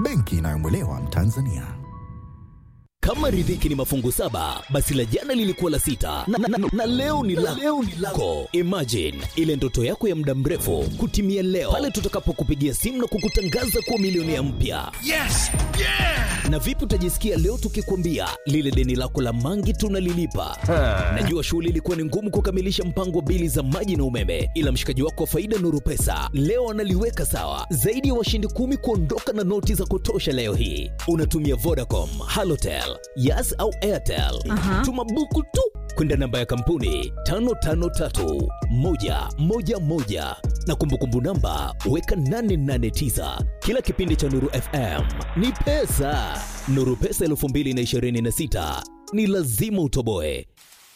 benki inayomwelewa Mtanzania. Kama riziki ni mafungu saba, basi la jana lilikuwa la sita na, na, na, na leo ni la leo ni lako. Imagine ile ndoto yako ya muda mrefu kutimia leo pale tutakapokupigia simu na kukutangaza kuwa milionea mpya. Yes! Yeah! Na vipi utajisikia leo tukikwambia lile deni lako la mangi tunalilipa? Najua shughuli ilikuwa ni ngumu kukamilisha mpango wa bili za maji na umeme, ila mshikaji wako wa faida Nuru Pesa leo analiweka sawa. Zaidi ya washindi kumi kuondoka na noti za kutosha leo hii. Unatumia Vodacom, Halotel, Yas au Airtel. Tuma buku tu kwenda namba ya kampuni 553111 na kumbukumbu namba weka 889. Kila kipindi cha Nuru FM ni pesa. Nuru Pesa 2026 ni lazima utoboe.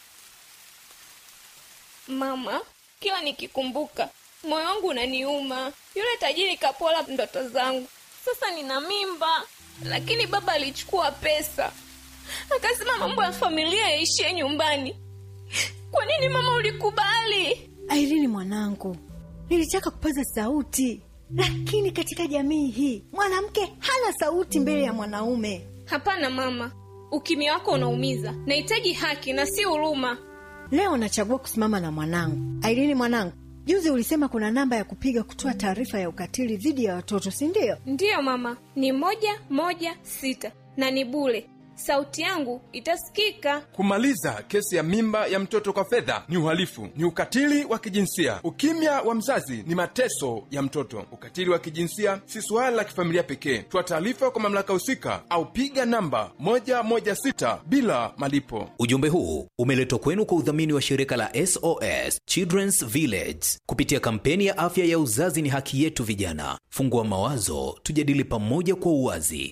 Mama, kila nikikumbuka moyo wangu unaniuma. Yule tajiri kapola ndoto zangu. Sasa nina mimba, lakini baba alichukua pesa akasema mambo ya familia yaishie nyumbani. Kwa nini mama ulikubali? Airini mwanangu, nilitaka kupaza sauti, lakini katika jamii hii mwanamke hana sauti mbele ya mwanaume. Hapana mama, ukimya wako unaumiza. Nahitaji haki na si huruma. Leo nachagua kusimama na mwanangu. Airini mwanangu, juzi ulisema kuna namba ya kupiga kutoa taarifa ya ukatili dhidi ya watoto, si ndio? Ndiyo mama, ni moja moja sita na ni bure. Sauti yangu itasikika. Kumaliza kesi ya mimba ya mtoto kwa fedha ni uhalifu, ni ukatili wa kijinsia. Ukimya wa mzazi ni mateso ya mtoto. Ukatili wa kijinsia si suala la kifamilia pekee. Toa taarifa kwa mamlaka husika au piga namba 116 bila malipo. Ujumbe huu umeletwa kwenu kwa udhamini wa shirika la SOS Children's Village kupitia kampeni ya afya ya uzazi ni haki yetu. Vijana, fungua mawazo, tujadili pamoja kwa uwazi.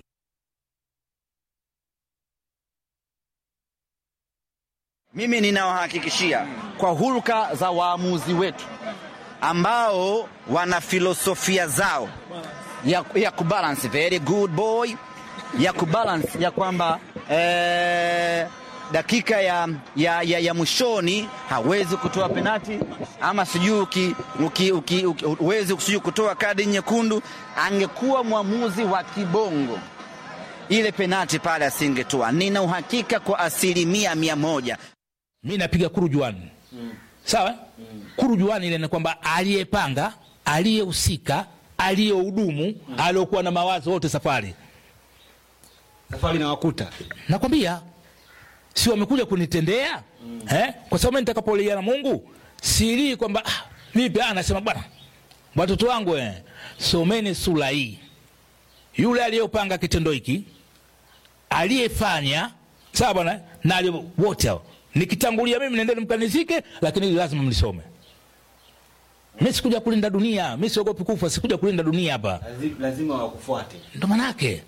Mimi ninawahakikishia kwa hulka za waamuzi wetu ambao wana filosofia zao ya, ya kubalance very good boy ya kubalance ya kwamba eh, dakika ya, ya, ya, ya mwishoni hawezi kutoa penati ama sijui uki- uki- uki- uki- huwezi sijui kutoa kadi nyekundu. Angekuwa mwamuzi wa kibongo ile penati pale asingetoa. Nina uhakika kwa asilimia mia moja mi napiga kurujuani sawa kurujuani ile ni kwamba aliyepanga aliyehusika aliyehudumu aliokuwa na mawazo wote safari safari na wakuta nakwambia si wamekuja kunitendea eh? kwa sababu mimi nitakapolia na mungu silii kwamba ah, vipi ah, nasema bwana watoto wangu eh, someni sura hii yule aliyopanga kitendo hiki aliyefanya sawa bwana na aliye- wote hao nikitangulia mimi nendeni mkanizike lakini hili lazima mlisome mi sikuja kulinda dunia mi siogopi kufa sikuja kulinda dunia hapa lazima wakufuate ndo manake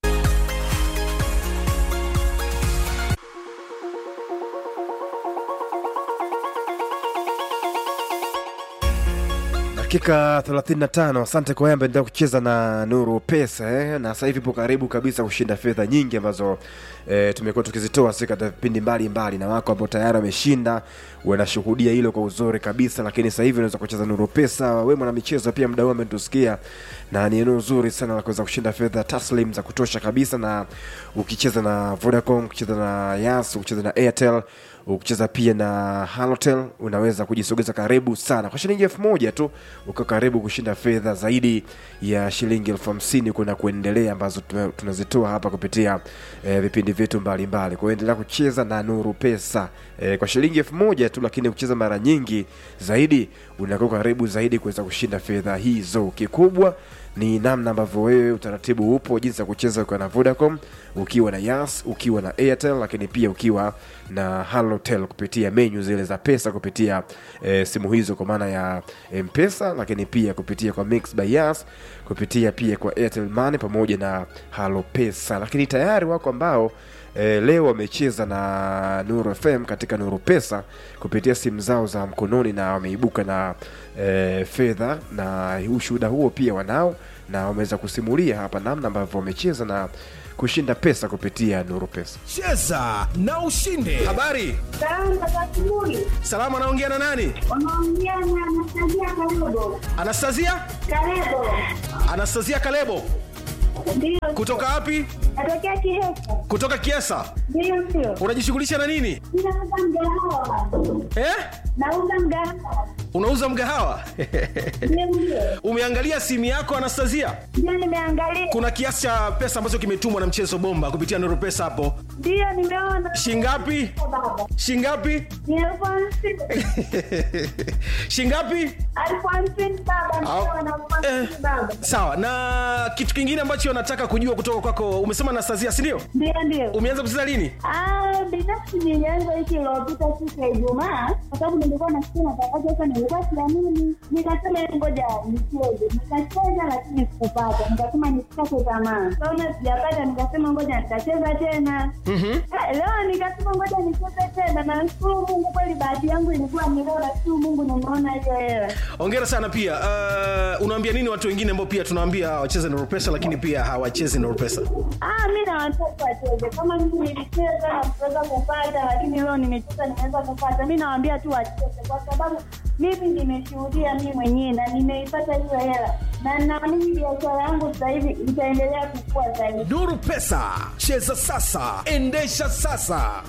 dakika 35 asante kwa yamba endelea kucheza na nuru pesa eh? na sasa hivi ipo karibu kabisa kushinda fedha nyingi ambazo eh, tumekuwa tukizitoa si katika vipindi mbalimbali na wako ambao tayari wameshinda wanashuhudia hilo kwa uzuri kabisa lakini sasa hivi unaweza kucheza nuru pesa we mwana michezo pia mda huu ametusikia na ni eneo zuri sana la kuweza kushinda fedha taslim za kutosha kabisa na ukicheza na vodacom ukicheza na yas ukicheza na airtel ukicheza pia na halotel unaweza kujisogeza karibu sana kwa shilingi elfu moja tu ukiwa karibu kushinda fedha zaidi ya shilingi elfu hamsini kuna kuendelea ambazo tume- tunazitoa hapa kupitia eh, vipindi vyetu mbalimbali kwa hiyo endelea kucheza na nuru pesa eh, kwa shilingi elfu moja tu lakini ukicheza mara nyingi zaidi unakuwa karibu zaidi kuweza kushinda fedha hizo kikubwa ni namna ambavyo wewe utaratibu upo jinsi ya kucheza ukiwa na vodacom ukiwa na yas ukiwa na airtel lakini pia ukiwa na halotel kupitia menyu zile za pesa kupitia e, simu hizo kwa maana ya mpesa lakini pia kupitia kwa mix by yas kupitia pia kwa airtel money pamoja na halo pesa lakini tayari wako ambao e, leo wamecheza na nuru fm katika nuru pesa kupitia simu zao za mkononi na wameibuka na e, fedha na ushuhuda huo pia wanao na wameweza kusimulia hapa namna ambavyo wamecheza na kushinda pesa kupitia nuru pesa cheza na ushinde habari salama anaongea na nani Unaongea na Anastasia Kalebo. anastasia Kalebo. anastasia kalebo Ndio. kutoka wapi Natokea Kihesa. kutoka kiesa Ndio ndio. unajishughulisha na nini Ninauza mgahawa. eh? Nauza mgahawa. unauza mgahawa Ndio ndio. umeangalia simu yako anastasia Ndio nimeangalia. kuna kiasi cha pesa ambacho kimetumwa na mchezo bomba kupitia nuru pesa hapo Ndio nimeona. shingapi Baba. shingapi Ni elfu hamsini. shingapi Elfu hamsini baba. Au- Ndio na elfu hamsini baba. sawa na kitu kingine ambacho nataka kujua kutoka kwako umesema anastasia sindio Ndio ndio. umeanza kucheza lini Ah, binafsi nilianza wiki iliyopita siku ya Ijumaa kwa sababu nilikuwa nasikia matangazo sasa, nilikuwa siamini, nikasema "Hebu ngoja nicheze. Nikacheza lakini sikupata, nikasema nisikate tamaa. Kaona sijapata, nikasema ngoja nitacheza tena. Ah, Leo nikasema ngoja nicheze tena, na nashukuru Mungu kweli, bahati yangu ilikuwa ni leo, nashukuru Mungu nimeona hiyo hela. ongera sana pia uh, unaambia nini watu wengine ambao pia tunaambia wacheze nuru pesa lakini pia hawachezi nuru pesa Ah, mi na watoto wacheze kama mimi nilicheza na kuweza kupata, lakini leo nimecheza nimeweza kupata. Mi nawaambia tu wacheze, kwa sababu mimi nimeshuhudia mi mwenyewe na nimeipata hiyo hela, na naamini biashara yangu sasa hivi itaendelea kukua zaidi. nuru pesa cheza sasa endesha sasa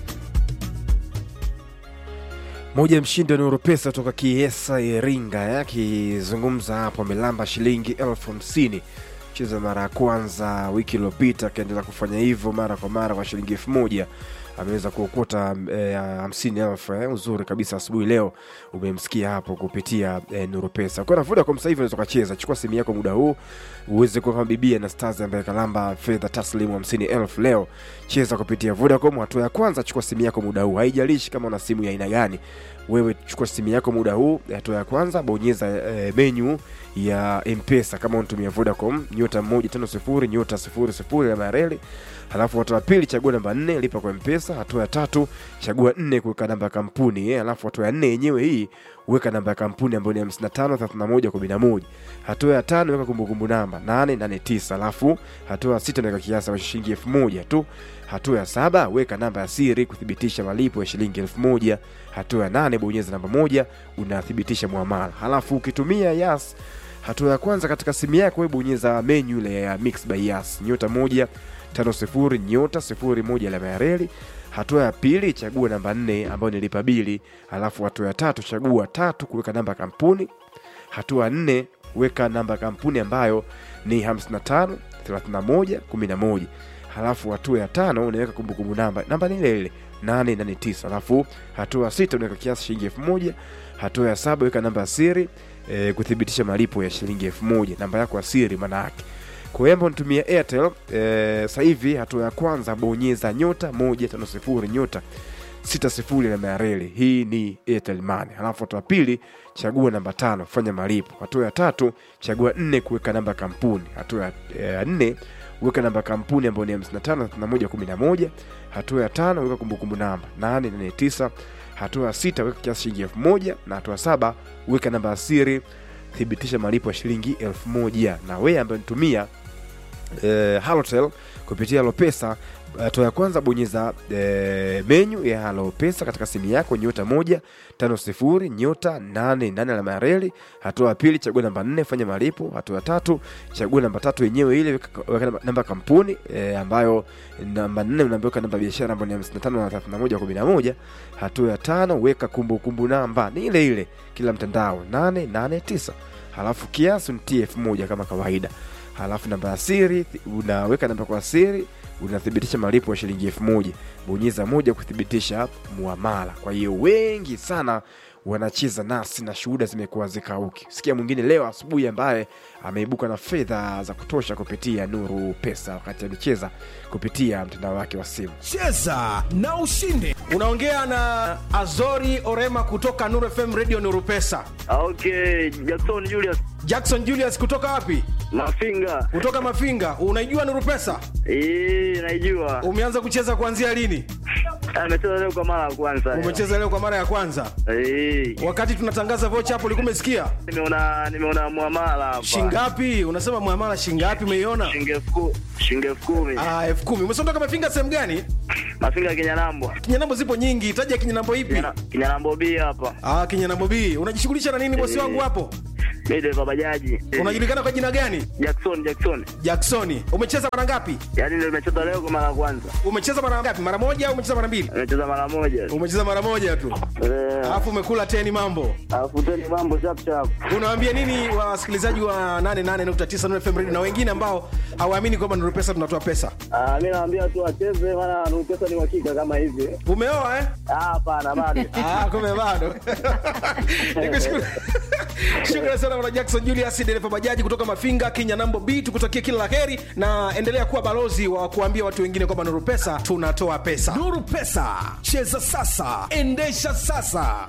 moja ya mshindi wa nuru pesa toka kiesa iringa eh, akizungumza hapo amelamba shilingi elfu hamsini cheza mara ya kwanza wiki iliyopita akaendelea kufanya hivyo mara kwa mara kwa shilingi elfu moja ameweza kuokota eh, hamsini elfu eh, uzuri kabisa asubuhi leo umemsikia hapo kupitia eh, nuru pesa kwa na vodacom sasa hivi unaweza ukacheza chukua simu yako muda huu uweze kuwa kama bibia na stars ambaye kalamba fedha taslimu hamsini elfu leo cheza kupitia vodacom hatua ya kwanza chukua simu yako muda huu haijalishi kama una simu ya aina gani wewe chukua simu yako muda huu hatua ya kwanza bonyeza e, menyu ya mpesa kama unatumia vodacom nyota moja tano sifuri nyota sifuri sifuri ya mareli halafu hatua ya pili chagua namba nne lipa kwa mpesa hatua ya tatu chagua nne kuweka namba ya kampuni eh, halafu hatua ya nne yenyewe hii weka namba ya kampuni ambayo ni 55 31 11 hatua ya tano weka kumbukumbu namba 889 alafu hatua ya sita naweka kiasi cha shilingi elfu moja tu hatua ya saba weka namba ya siri kuthibitisha malipo ya shilingi elfu moja hatua ya nane bonyeza namba moja unathibitisha muamala halafu ukitumia yas hatua ya kwanza katika simu yako we bonyeza menyu ile ya mix by yas nyota moja tano sifuri nyota sifuri moja alama ya reli hatua ya pili chagua namba nne ambayo ni lipa bili halafu hatua ya tatu chagua tatu kuweka namba ya kampuni hatua ya nne weka namba ya kampuni ambayo ni 55 31 11 halafu hatua ya tano unaweka kumbukumbu namba namba ni ile ile 889 halafu hatua ya sita unaweka kiasi shilingi elfu moja hatua ya saba weka namba ya siri e, kuthibitisha malipo ya shilingi elfu moja namba yako ya siri maana yake kwa hiyo ambao nitumia airtel e, sasa hivi hatua ya kwanza bonyeza nyota moja tano sifuri nyota sita sifuri na mareli hii ni airtel money halafu hatua ya pili chagua namba tano fanya malipo hatua ya tatu chagua nne kuweka namba ya kampuni hatua ya ya nne weka namba ya kampuni ambayo ni 55 hatua ya tano weka kumbukumbu namba 889 hatua ya sita weka kiasi shilingi elfu moja na hatua ya saba weka namba ya siri thibitisha malipo ya shilingi elfu moja na wewe ambaye nitumia eh, halotel kupitia halopesa hatua ya kwanza bonyeza eh, menyu ya halopesa katika simu yako nyota moja tano sifuri nyota nane nane alama ya reli hatua ya pili chagua namba nne fanya malipo hatua ya tatu chagua namba tatu yenyewe ile weka weka namba, namba ya kampuni eh, ambayo namba nne unaambiweka namba ya biashara ambayo ni hamsini na tano na thelathini na moja kumi na moja hatua ya tano weka kumbukumbu namba ni ile ile kila mtandao nane nane tisa halafu kiasi nitie elfu moja kama kawaida halafu namba ya siri unaweka namba kwa siri unathibitisha malipo ya shilingi elfu moja bonyeza moja kuthibitisha muamala kwa hiyo wengi sana wanacheza nasi na shuhuda zimekuwa zikauki sikia mwingine leo asubuhi ambaye ameibuka na fedha za kutosha kupitia nuru pesa wakati alicheza kupitia mtandao wake wa simu cheza na ushinde unaongea na azori orema kutoka nuru fm radio nuru pesa okay jackson julius jackson julius kutoka wapi mafinga kutoka mafinga unaijua nuru pesa Ee, naijua umeanza kucheza kuanzia lini amecheza leo kwa mara ya kwanza umecheza leo kwa mara ya kwanza Ee, wakati tunatangaza vocha hapo ulikuwa umesikia nimeona nimeona muamala hapa shingapi unasema muamala shingapi umeiona shilingi elfu ku- shilingi elfu kumi ah, elfu kumi umesondoka mafinga sehemu gani mafinga kinyanambo kinyanambo zipo nyingi taja kinyanambo ipi Kinyana- kinyanambo b hapa ah, kinyanambo b unajishughulisha na nini bosi Eh. wangu hapo Mi dereva bajaji. unajulikana kwa jina gani Jackson, Jackson. jacksoni umecheza mara ngapi Yaani ndio nimecheza leo kwa mara ya kwanza. umecheza mara ngapi mara moja au umecheza mara mbili Nimecheza mara moja. umecheza mara moja tu Eh, alafu umekula teni mambo alafu tena mambo chap chap. unawaambia nini wasikilizaji wa 88.9 Nuru FM Radio na wengine ambao hawaamini kwamba Nuru Pesa tunatoa pesa Ah, mimi naambia tu wacheze maana Nuru pesa ni uhakika kama hivi. umeoa eh Ah, hapana bado. Ah, kumbe bado nikushukuru shukrani sana bwana jackson julius dereva bajaji kutoka mafinga kenya nambo b tukutakie kila la heri na endelea kuwa balozi wa kuambia watu wengine kwamba nuru pesa tunatoa pesa nuru pesa cheza sasa endesha sasa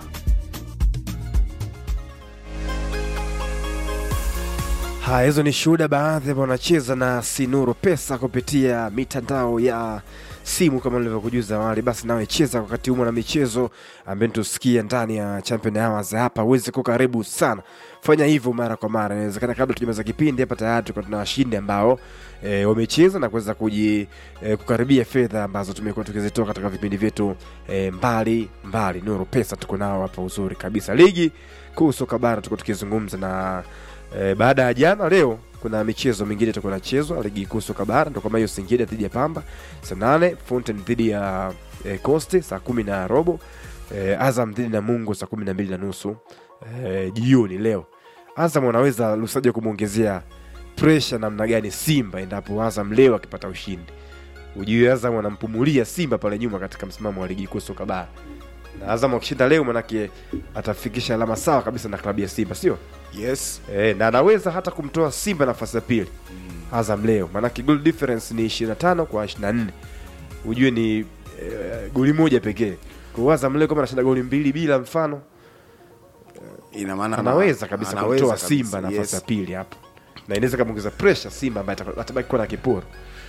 haya hizo ni shuhuda baadhi ambao wanacheza na sinuru pesa kupitia mitandao ya simu kama nilivyokujuza awali basi nawe cheza wakati humo na michezo ambayo tusikia ndani ya champion hours hapa uweze kuwa karibu sana fanya hivyo mara kwa mara inawezekana kabla tujamaliza kipindi hapa tayari tuko tuna washindi ambao e, wamecheza na kuweza kuji e, kukaribia fedha ambazo tumekuwa tukizitoa katika vipindi vyetu e, mbali mbali nuru pesa tuko nao hapa uzuri kabisa ligi kuu soka bara tuko tukizungumza na e, baada ya jana leo kuna michezo mingine itakuwa inachezwa ligi kuu soka bara ndo kama hiyo singida dhidi ya pamba saa nane fountain dhidi ya e, coste saa kumi na robo e, azam dhidi na mungu saa kumi na mbili na nusu e, jioni leo azam wanaweza lusaja kumwongezea presha namna gani simba endapo azam leo akipata ushindi ujue azam anampumulia simba pale nyuma katika msimamo wa ligi kuu soka bara na azam akishinda leo manake atafikisha alama sawa kabisa na klabu ya simba sio yes e, na anaweza hata kumtoa simba nafasi ya pili mm. azam leo maanake goal difference ni 25 kwa 24 ujue ni e, goli moja pekee kwa azam leo kama anashinda goli mbili bila mfano ina maana anaweza kabisa anaweza kumtoa kabisa, simba nafasi yes. ya pili hapo na inaweza kamwongeza pressure simba ambaye ataka- atabaki kuwa na kiporo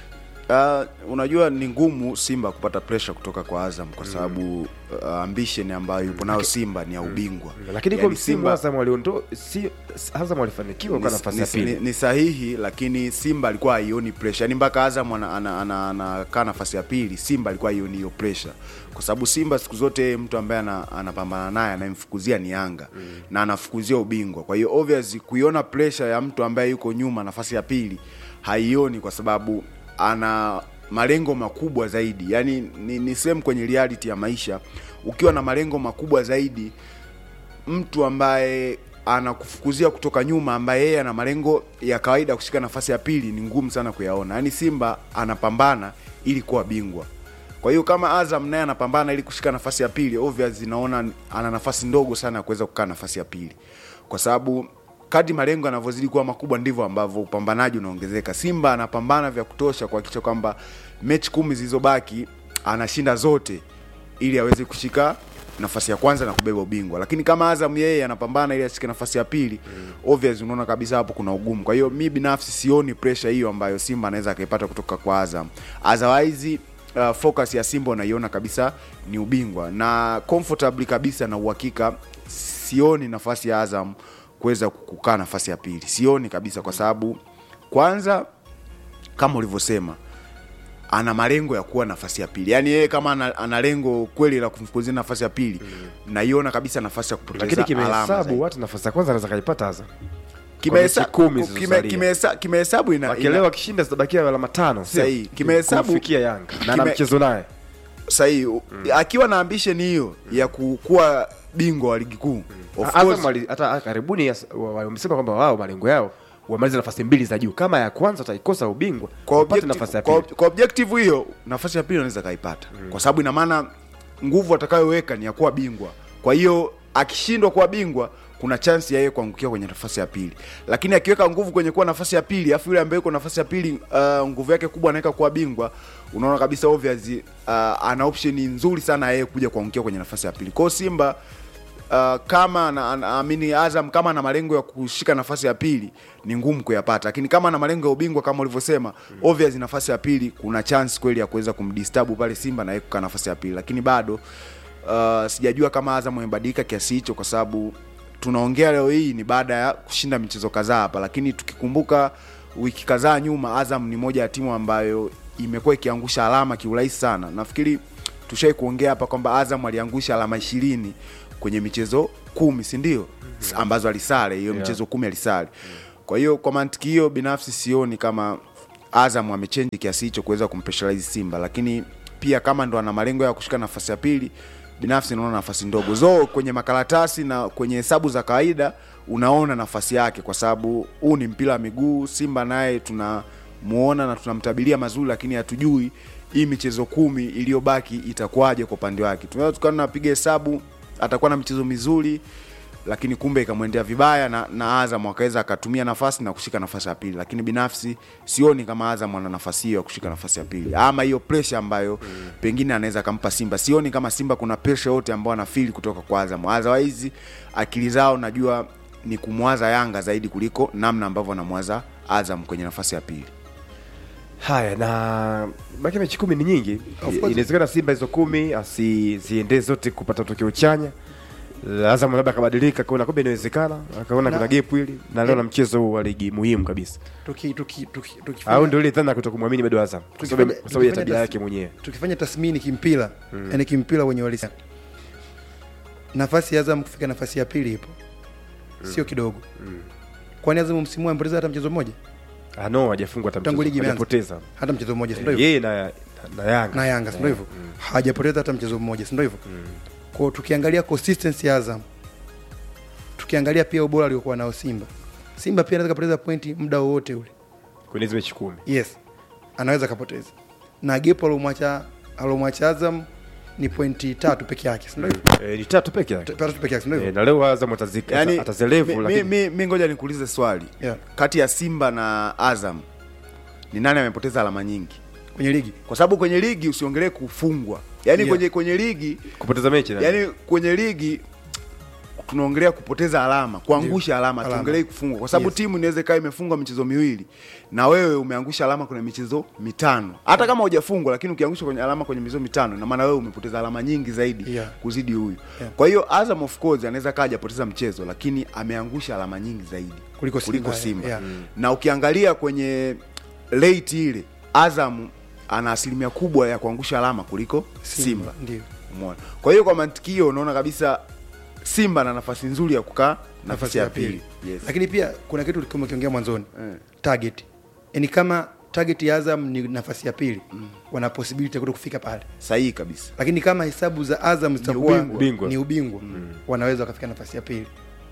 Uh, unajua ni ngumu simba kupata presha kutoka kwa azam kwa sababu uh, ambition ambayo yupo nayo simba ni ya ubingwa lakini Yaani kwa msimu azam waliondo si, si- azam walifanikiwa kwa ni, nafasi ya ni, pili ni, ni sahihi lakini simba alikuwa haioni pressure yani mpaka azam anakaa ana, ana, ana, anakaa nafasi ya pili simba alikuwa haioni hiyo pressure kwa sababu simba siku zote mtu ambaye ana- anapambana naye anayemfukuzia ni yanga mm. na anafukuzia ubingwa kwa hiyo obvious kuiona pressure ya mtu ambaye yuko nyuma nafasi ya pili haioni kwa sababu ana malengo makubwa zaidi yani ni, ni sehemu kwenye reality ya maisha ukiwa na malengo makubwa zaidi mtu ambaye anakufukuzia kutoka nyuma ambaye yeye ana malengo ya kawaida kushika nafasi ya pili ni ngumu sana kuyaona yaani simba anapambana ili kuwa bingwa kwa hiyo kama azam naye anapambana ili kushika nafasi ya pili obvious naona ana nafasi ndogo sana ya kuweza kukaa nafasi ya pili kwa sababu kadri malengo yanavyozidi kuwa makubwa ndivyo ambavyo upambanaji unaongezeka simba anapambana vya kutosha kuhakikisha kwamba mechi kumi zilizobaki anashinda zote ili aweze kushika nafasi ya kwanza na kubeba ubingwa lakini kama azam yeye anapambana ili ashike nafasi ya pili mm. obvious unaona kabisa hapo kuna ugumu kwa hiyo mi binafsi sioni pressure hiyo ambayo simba anaweza akaipata kutoka kwa azam otherwise uh, focus ya simba unaiona kabisa ni ubingwa na comfortably kabisa na uhakika sioni nafasi ya azam kuweza kukaa nafasi ya pili sioni kabisa kwa sababu kwanza kama ulivyosema ana malengo ya kuwa nafasi ya pili yaani yeye kama ana, ana lengo kweli la kumfukuzia nafasi ya pili mm. naiona kabisa nafasi ya kupoteza lakini alama kimehesabu zaidi. watu nafasi ya kwanza anaweza kaipata azam Kimehesa- Kwa mechi kumi kime- zilizosalia. kimehesa- kimehesabu ina- Wakielewa ina- akishinda zitabakia alama tano sio? Sahihi. Kimehesabu- Kumfikia yanga na ana kime- mchezo naye sahihi mm. akiwa na ambition hiyo ya ku- kuwa bingwa wa ligi kuu of Azam course- wali- hata karibuni yas- wa- wa- wamesema kwamba wao malengo yao wamalize nafasi mbili za juu kama ya kwanza wataikosa ubingwa kwa wapate objective, nafasi ya kwa, pili kwa objective hiyo nafasi ya pili anaweza kaipata mm. kwa sababu ina maana nguvu atakayoweka ni ya kuwa bingwa kwa hiyo akishindwa kuwa bingwa kuna chansi ya yeye kuangukia kwenye nafasi ya pili lakini akiweka nguvu kwenye kuwa nafasi ya pili afu yule ambaye yuko nafasi ya pili uh, nguvu yake kubwa anaweka kuwa bingwa unaona kabisa obvious uh, ana option nzuri sana ya yeye kuja kuangukia kwenye nafasi ya pili kwao simba uh, kama ana- ana- amini Azam kama ana malengo ya kushika nafasi ya pili ni ngumu kuyapata, lakini kama ana malengo ya ubingwa kama ulivyosema, mm. obvious nafasi ya pili kuna chance kweli ya kuweza kumdisturb pale Simba na yeye kukaa nafasi ya pili, lakini bado uh, sijajua kama Azam amebadilika kiasi hicho, kwa sababu tunaongea leo hii ni baada ya kushinda michezo kadhaa hapa, lakini tukikumbuka wiki kadhaa nyuma, Azam ni moja ya timu ambayo imekuwa ikiangusha alama kiurahisi sana. Nafikiri tushai kuongea hapa kwamba Azam aliangusha alama ishirini kwenye michezo kumi sindio mm-hmm. ambazo alisale hiyo Yeah. michezo kumi alisale kwa hiyo kwa mantiki hiyo binafsi sioni kama azam amechenji kiasi hicho kuweza kumpressurize simba lakini pia kama ndo ana malengo ya kushika nafasi ya pili binafsi naona nafasi ndogo zo kwenye makaratasi na kwenye hesabu za kawaida unaona nafasi yake kwa sababu huu ni mpira wa miguu simba naye tunamuona na tunamtabiria mazuri lakini hatujui hii michezo kumi iliyobaki itakuwaje kwa upande wake tunaweza tukawa tunapiga hesabu atakuwa na michezo mizuri lakini kumbe ikamwendea vibaya na, na Azam akaweza akatumia nafasi na kushika nafasi ya pili, lakini binafsi sioni kama Azam ana nafasi hiyo ya kushika nafasi ya pili ama hiyo pressure ambayo mm. pengine anaweza akampa Simba. Sioni kama Simba kuna pressure yote ambayo anafeel kutoka kwa Azam. Otherwise akili zao najua ni kumwaza Yanga zaidi kuliko namna ambavyo anamwaza Azam kwenye nafasi ya pili. haya na baki mechi kumi ni nyingi Of course. inawezekana simba hizo kumi asiziendee zote kupata tokeo chanya azam labda akabadilika kaona kumbe inawezekana akaona Na- kuna gepu hili na leo na mchezo huu wa ligi muhimu kabisa tuki, tuki, tuki, tukifanya- au ndio ile dhana ya kutokumwamini bado azam kwa sababu tukifanya- kwa sababu ya tukifanya tabia tas- yake mwenyewe tukifanya tathmini kimpira Mm. yani kimpira wenye walisia nafasi ya Azam kufika nafasi ya pili ipo sio kidogo kwani Azam msimu huu amepoteza hata mchezo mmoja Ah, no hajafungwa hata tangu mchezo, ligi imeanza hajapoteza. hata mchezo mmoja si ndio hivyo yeye na, na yanga na Yanga si ndio hivyo hajapoteza hata mchezo mmoja si ndio hivyo kwa tukiangalia consistency ya Azam tukiangalia pia ubora aliokuwa nao Simba Simba pia anaweza kupoteza pointi muda wowote ule kwenye hizo mechi kumi yes anaweza kapoteza na gepo alomwacha alomwacha Azam ni pointi tatu peke yake si ndio hivyo Eh, ni tatu peke yake tatu peke yake si ndio hivyo Eh, na leo azam atazika Yani, atazelevu mi, mi, lakini mi, mi ngoja nikuulize swali Yeah. kati ya Simba na Azam ni nani amepoteza alama nyingi kwenye ligi kwa sababu kwenye ligi usiongelee kufungwa yani Yeah. kwenye kwenye ligi kupoteza mechi na- yani kwenye ligi tunaongelea kupoteza alama kuangusha alama Alama. tuongelei kufungwa kwa sababu Yes. timu inaweza ikawa imefungwa michezo miwili na wewe umeangusha alama kwenye michezo mitano hata kama hujafungwa lakini ukiangusha kwenye alama kwenye michezo mitano na maana wewe umepoteza alama nyingi zaidi Yeah. kuzidi huyu Yeah. kwa hiyo Azam of course anaweza kaa hajapoteza mchezo lakini ameangusha alama nyingi zaidi Kuliko kuliko Simba, Simba, yeah. na ukiangalia kwenye late ile Azam ana asilimia kubwa ya kuangusha alama kuliko Simba, ndio Umeona? Kwa hiyo kwa mantiki hiyo unaona kabisa Simba ana nafasi nzuri ya kukaa nafasi ya pili. Yes. lakini pia kuna kitu kama ukiongea mwanzoni Eh. target yani kama target ya Azam ni nafasi ya pili wana possibility ya kuto kufika pale Sahihi kabisa. lakini kama hesabu za Azam zitakuwa ubingwa. Ubingwa. ni ubingwa wanaweza wakafika nafasi ya pili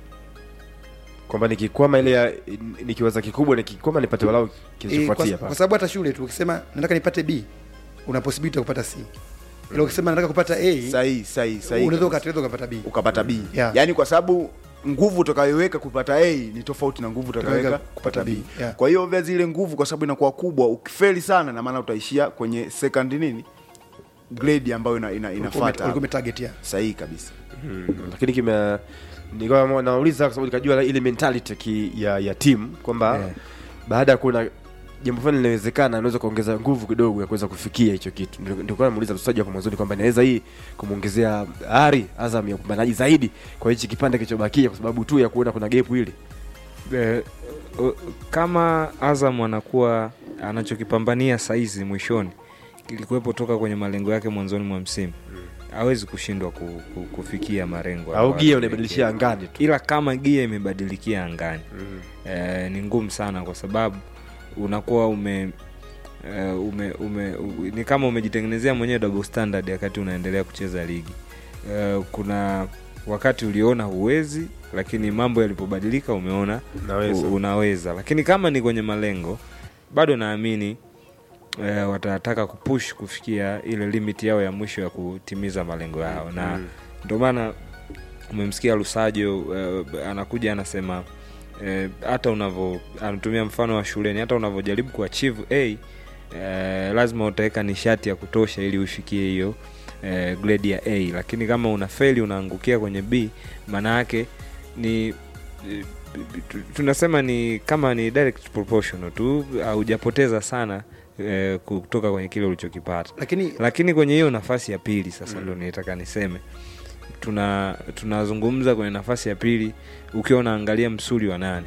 kwamba nikikwama ile ya nikiwaza kikubwa nikikwama nipate walau e, kwa, kilichofuatia kwa pale. sababu hata shule tu ukisema nataka nipate B una possibility ya kupata C ila ukisema nataka kupata A Sahihi, sahihi, sahihi. unaweza kabisa. ukataweza ukapata B ukapata B. Yeah. Yaani kwa sababu nguvu utakayoweka kupata A ni tofauti na nguvu utakayoweka Utakayoweka kupata B. Yeah. Kwa hiyo vya zile nguvu kwa sababu inakuwa kubwa, ukifeli sana na maana utaishia kwenye second nini? grade ambayo ina, ina, inafuata. ulikuwa umetarget ya Sahihi kabisa. Mm, lakini kime nikawa nauliza kwa sababu nikajua ile mentality ki, ya, ya timu kwamba Yeah. baada ya kuona jambo fulani linawezekana unaweza kuongeza nguvu kidogo ya kuweza kufikia hicho kitu Ndio- ndio kwa namuuliza mchezaji hapo mwanzoni kwamba inaweza hii kumwongezea ari Azam ya upambanaji zaidi kwa hichi kipande kilichobakia kwa sababu tu ya kuona kuna gap hili Eh, o- kama Azam anakuwa anachokipambania saizi mwishoni kilikuwepo toka kwenye malengo yake mwanzoni mwa msimu hawezi kushindwa ku, ku, kufikia malengo au ambayo gia amejiwekea. unaibadilishia angani tu ila kama gia imebadilikia angani eh, ni ngumu sana kwa sababu unakuwa ume eh, ume, ume u, ni kama umejitengenezea mwenyewe double standard wakati unaendelea kucheza ligi eh, kuna wakati uliona huwezi lakini mambo yalipobadilika umeona Unaweza. u, unaweza lakini kama ni kwenye malengo bado naamini eh, watataka kupush kufikia ile limit yao ya mwisho ya kutimiza malengo yao na Mm. ndio maana umemsikia lusajo eh, anakuja anasema eh, hata unavyo anatumia mfano wa shuleni hata unavyojaribu kuachieve a eh, lazima utaweka nishati ya kutosha ili ufikie hiyo eh, grade ya a lakini kama una feli unaangukia kwenye b maana yake ni eh, tu- tunasema ni kama ni direct proportional tu haujapoteza sana eh, kutoka kwenye kile ulichokipata lakini lakini kwenye hiyo nafasi ya pili sasa ndo nitaka niseme tuna tunazungumza kwenye nafasi ya pili ukiwa unaangalia msuli wa nane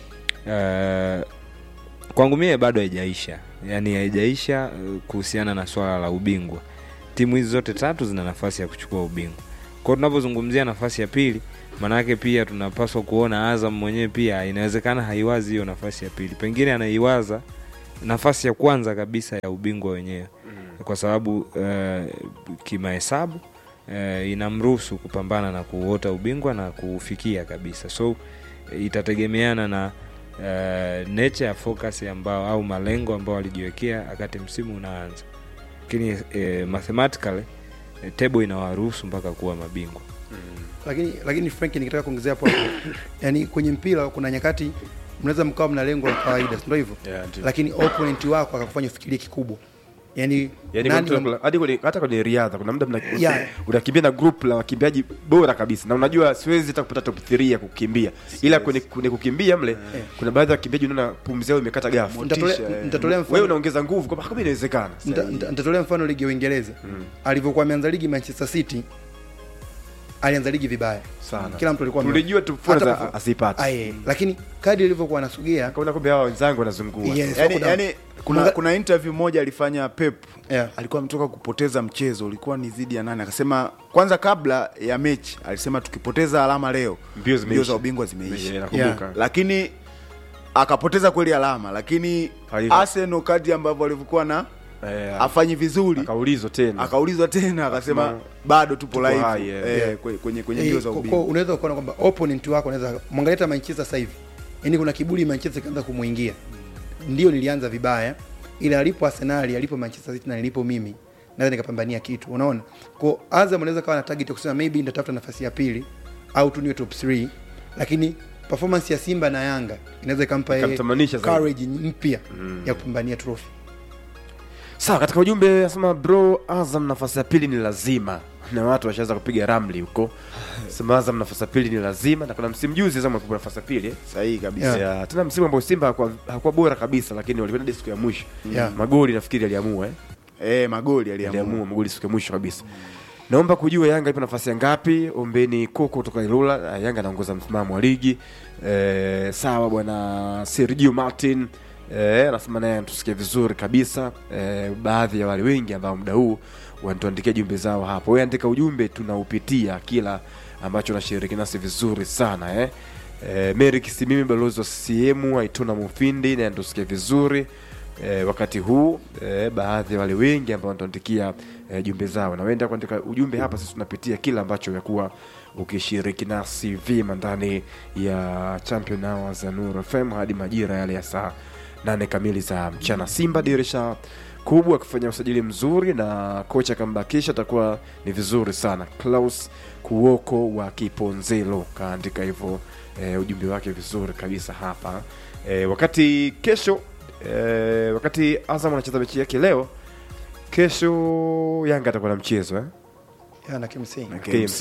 uh, kwangu mie bado haijaisha yaani haijaisha uh, kuhusiana na swala la ubingwa timu hizi zote tatu zina nafasi ya kuchukua ubingwa kwao tunavyozungumzia nafasi ya pili maanake pia tunapaswa kuona azam mwenyewe pia inawezekana haiwazi hiyo nafasi ya pili pengine anaiwaza nafasi ya kwanza kabisa ya ubingwa wenyewe mm. kwa sababu uh, kimahesabu uh, inamruhusu kupambana na kuota ubingwa na kufikia kabisa so itategemeana na uh, nature ya focus ambao au malengo ambao walijiwekea wakati msimu unaanza lakini uh, mathematically uh, table inawaruhusu mpaka kuwa mabingwa lakini lakini Frank nikitaka kuongezea hapo yani kwenye mpira kuna nyakati mnaweza mkawa mna lengo la kawaida si ndio hivyo Yeah, ndio. lakini opponent wako akakufanya ufikirie kikubwa yani yani nani kwa mtu- wa- hadi kwenye- hata kwenye riadha kuna muda mna- Yeah. unakimbia na group la wakimbiaji bora kabisa na unajua siwezi hata kupata top 3 ya kukimbia ila kwenye, kwenye kukimbia mle kuna baadhi ya wakimbiaji unaona pumzi yao imekata gafu Nitatolea- nitatolea mfano- wewe unaongeza nguvu kwamba kama inawezekana Nita- nita- nitatolea mfano ligi ya Uingereza alivyokuwa ameanza ligi Manchester City alianza ligi vibaya Sana. kila mtu alikuwa ame- Tulijua tu Fulham hata za- perform- asipate. Aye, lakini kadi ilivyokuwa anasogea kaona kumbe hawa wenzangu wanazungua Yes, yani, wako down. yani kuna, Mga- kuna interview moja alifanya Pep Yeah. alikuwa ametoka kupoteza mchezo ulikuwa ni dhidi ya nani akasema kwanza kabla ya mechi alisema tukipoteza alama leo Mbio zimeisha. za ubingwa zimeisha Yeah, nakumbuka. Yeah. lakini akapoteza kweli alama lakini Alivyo. Arsenal kadi ambavyo alivyokuwa na Eh, afanyi vizuri akaulizwa tena akaulizwa tena akasema Akasema, bado tupo tupo live hai, yeah. eh, Yeah. kwe- kwenye kwenye Eh, mbio za kwa- ubingwa kwa unaweza ukaona kwamba opponent wako unaweza mwangalia hata Manchester sasa hivi yani kuna kiburi Manchester kaanza kumuingia ndio nilianza vibaya ila alipo Arsenal alipo Manchester City na nilipo mimi naweza nikapambania kitu unaona kwa Azam anaweza kawa na target ya kusema maybe nitatafuta nafasi ya pili au tu niwe top 3 lakini performance ya Simba na Yanga inaweza ikampa yeye Ikamtamanisha zaidi. courage mpya ya kupambania trophy sawa katika ujumbe asema bro azam nafasi ya pili ni lazima na watu washaanza kupiga ramli huko sema azam nafasi ya pili ni lazima na kuna msimu juzi azam alikuwa nafasi ya pili eh? sahihi kabisa yeah. yeah. tena msimu ambao simba hakuwa hakuwa bora kabisa lakini walikwenda hadi siku ya mwisho Yeah. magoli nafikiri aliamua eh? eh, magoli aliamua aliamua magoli siku ya mwisho kabisa naomba kujua yanga ipo nafasi ya ngapi ombeni koko kutoka ilula Ah, yanga anaongoza msimamo wa ligi eh, sawa bwana sergio martin eh, anasema naye anatusikia vizuri kabisa eh, baadhi ya wale wengi ambao muda huu wanatuandikia jumbe zao hapo we andika ujumbe tunaupitia kila ambacho nashiriki nasi vizuri sana eh. Eh, Mary Kisimimi balozi wa CCM Aitona Mufindi naye anatusikia vizuri e, wakati huu e, baadhi ya wale wengi ambao wanatuandikia e, jumbe zao na wenda kuandika ujumbe hapa sisi tunapitia kila ambacho yakuwa ukishiriki nasi vima ndani ya champion hours ya Nuru FM hadi majira yale ya saa nane kamili za mchana simba dirisha kubwa akifanya usajili mzuri na kocha akambakisha atakuwa ni vizuri sana klaus kuoko wa kiponzelo kaandika hivyo e, ujumbe wake vizuri kabisa hapa e, wakati kesho e, wakati azam anacheza mechi yake leo kesho yanga atakuwa na mchezo eh? ya na KMC KMC.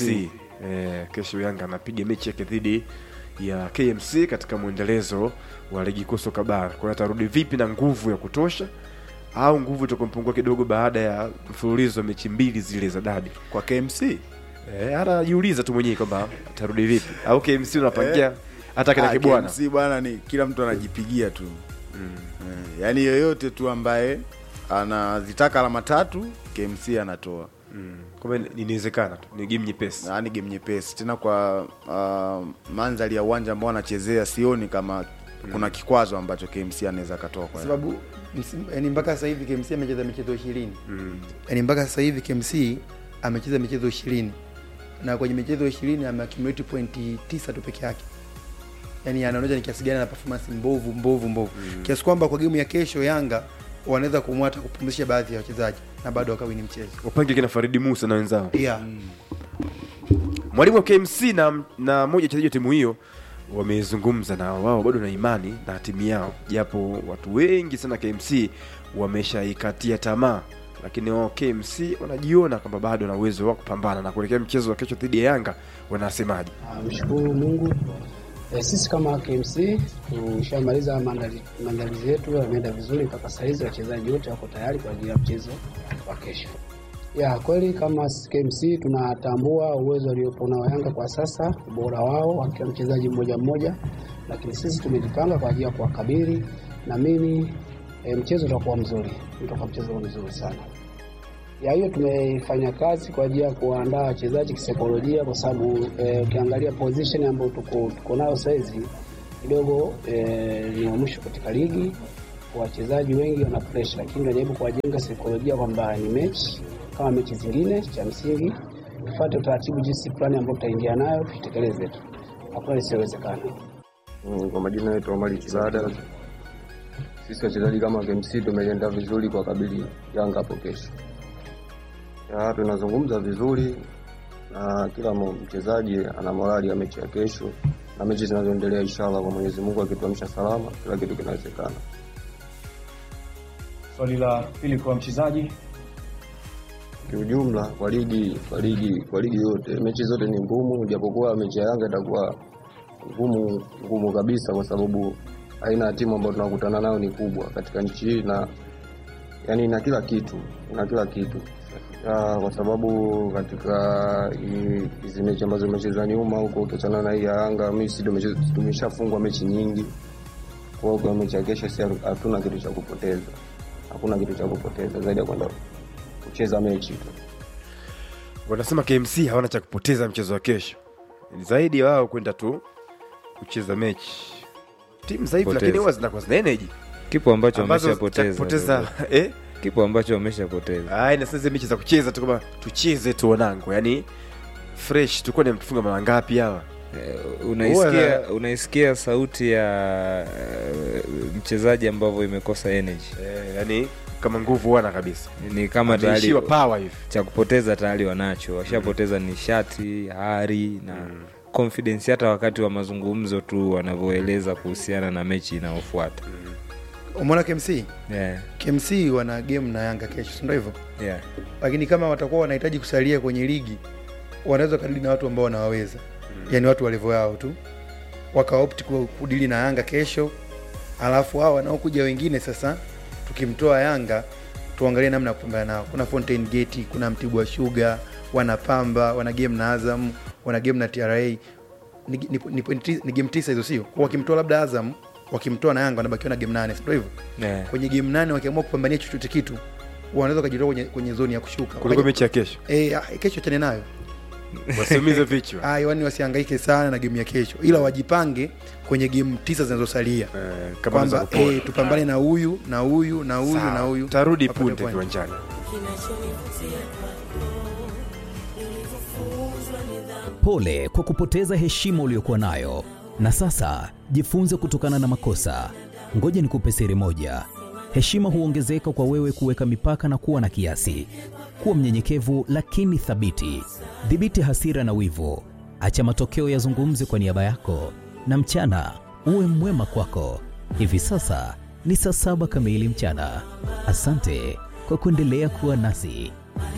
Eh, kesho Yanga anapiga mechi yake dhidi ya KMC katika mwendelezo wa ligi kuu soka bara. Kwa hiyo atarudi vipi na nguvu ya kutosha au nguvu itakumpungua kidogo baada ya mfululizo wa mechi mbili zile za dabi kwa KMC? Eh, anajiuliza tu mwenyewe kwamba atarudi vipi au KMC unapangia Eh. hata kina Ah, kibwana KMC bwana ni kila mtu anajipigia tu mm. eh, yaani yoyote tu ambaye anazitaka alama tatu KMC anatoa mm. kwamba inawezekana tu ni game nyepesi ni game nyepesi tena kwa uh, mandhari ya uwanja ambao anachezea sioni kama kuna kikwazo ambacho KMC anaweza akatoa kwa kwa sababu msimu- yani mpaka sasa hivi KMC amecheza michezo 20 mm. yani mpaka sasa hivi KMC amecheza michezo 20 na kwenye michezo 20 ameaccumulate pointi 9 tu peke yake yani anaonyesha ni kiasi gani na performance mbovu mbovu mbovu Mm. kiasi kwamba kwa game ya kesho Yanga wanaweza kumwata kupumzisha baadhi ya wachezaji na bado wakawini mchezo wapange kina Faridi Musa na wenzao yeah. mwalimu wa KMC na, na moja wachezaji wa timu hiyo wamezungumza na wao bado na imani na timu yao, japo watu wengi sana KMC wameshaikatia tamaa, lakini wao KMC wanajiona kwamba bado na uwezo wa kupambana na kuelekea mchezo wa kesho dhidi ya Yanga. Wanasemaje? Mshukuru Mungu. E, sisi kama KMC tushamaliza maandali- maandalizi yetu yameenda vizuri mpaka saizi, wachezaji wote wako tayari kwa ajili ya mchezo wa kesho. Ya kweli kama KMC tunatambua uwezo waliopo nao Yanga kwa sasa, ubora wao wa kila mchezaji mmoja mmoja, lakini sisi tumejipanga kwa ajili ya kuwakabili. Naamini e, mchezo utakuwa mzuri, utakuwa mchezo mzuri sana. ya hiyo tumefanya kazi kwa ajili ya kuandaa wachezaji kisaikolojia, kwa sababu eh, ukiangalia position ambayo tuko, tuko nayo saizi kidogo eh, ni wa mwisho katika ligi. Wachezaji wengi wana pressure, lakini tunajaribu kuwajenga saikolojia kwamba ni mechi kama mechi zingine. Cha msingi tufuate utaratibu, jinsi plani ambayo tutaingia nayo tuitekeleze tu, hakuna lisiyowezekana. Mm, Kwa majina yetu Omari Kibada. Sisi wachezaji kama KMC tumejiandaa vizuri kwa kabili Yanga hapo kesho. Ya, tunazungumza vizuri na kila mo- mchezaji ana morali ya mechi ya kesho na mechi zinazoendelea, inshallah kwa Mwenyezi Mungu akituamsha salama, kila kitu kinawezekana. Swali la pili kwa mchezaji Kiujumla kwa ligi kwa ligi kwa ligi yote mechi zote ni ngumu, japokuwa mechi ya Yanga itakuwa ngumu ngumu kabisa, kwa sababu aina ya timu ambayo tunakutana nayo ni kubwa katika nchi hii na yani ina kila kitu ina kila kitu ya, kwa sababu katika hii- hizi mechi ambazo zimecheza nyuma huko, ukiachana na hii ya Yanga, Misri tumeche- tumeshafungwa mechi nyingi. Kwa hiyo kwa mechi ya kesho, si hatuna kitu cha kupoteza, hakuna kitu cha kupoteza zaidi ya kwenda kucheza mechi tu. wanasema KMC hawana cha kupoteza mchezo wa kesho, Ni zaidi ya wao kwenda tu kucheza mechi. Timu za hivi Poteza. lakini huwa zinakuwa zina energy kipo ambacho Ambazo wameshapoteza cha kupoteza, kidogo. eh? kipo ambacho wameshapoteza Ai, na sasa mechi za kucheza tu kama tucheze tu wanangu, yani fresh tulikuwa ni mtufunga mara ngapi hawa? unaisikia unaisikia sauti ya eh, mchezaji ambavyo imekosa energy eh, yani kama nguvu wana kabisa ni kama tayari Ameishiwa power hivi. cha kupoteza tayari wanacho washapoteza nishati hari na confidence hata wakati wa mazungumzo tu wanavyoeleza kuhusiana na mechi inayofuata umeona KMC yeah. KMC wana game na Yanga kesho, si ndio hivyo? Yeah. Lakini kama watakuwa wanahitaji kusalia kwenye ligi, wanaweza kadili na watu ambao wanawaweza mm. yani watu wa level yao tu, wakaopti ku- kudili na Yanga kesho, alafu hao wanaokuja wengine sasa, tukimtoa Yanga tuangalie namna ya kupambana nao. Kuna Fountain Gate, kuna Mtibwa Sugar, wana Pamba, wana game na Azam, wana game na TRA. Ni, ni, ni, point ti- ni game tisa hizo, sio? Kwa wakimtoa labda Azam, wakimtoa na Yanga wanabakiwa na game nane, si ndio hivyo? Yeah. Kwenye game nane wakiamua kupambania chochote kitu, wanaweza wakajitoa kwenye, kwenye zoni ya kushuka Kuliko Wakaji- mechi ya kesho. Eh, ah, kesho chane nayo Wasiumize vichwa. Ah, yani wasihangaike sana na game ya kesho, ila wajipange kwenye game tisa zinazosalia kama kwamba unaweza kupoa. eh, tupambane na huyu na huyu na huyu Sawa. na huyu. Tarudi Wapate punde point. viwanjani. Pole kwa kupoteza heshima uliyokuwa nayo, na sasa jifunze kutokana na makosa. Ngoja nikupe siri moja: heshima huongezeka kwa wewe kuweka mipaka na kuwa na kiasi. Kuwa mnyenyekevu lakini thabiti. Dhibiti hasira na wivu, acha matokeo yazungumze kwa niaba yako, na mchana uwe mwema kwako. Hivi sasa ni saa saba kamili mchana. Asante kwa kuendelea kuwa nasi.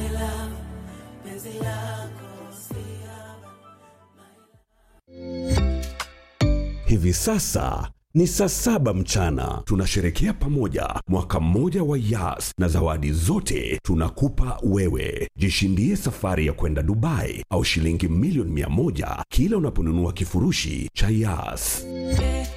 Hivi sasa ni saa saba mchana. Tunasherekea pamoja mwaka mmoja wa Yas na zawadi zote tunakupa wewe. Jishindie safari ya kwenda Dubai au shilingi milioni mia moja kila unaponunua kifurushi cha Yas.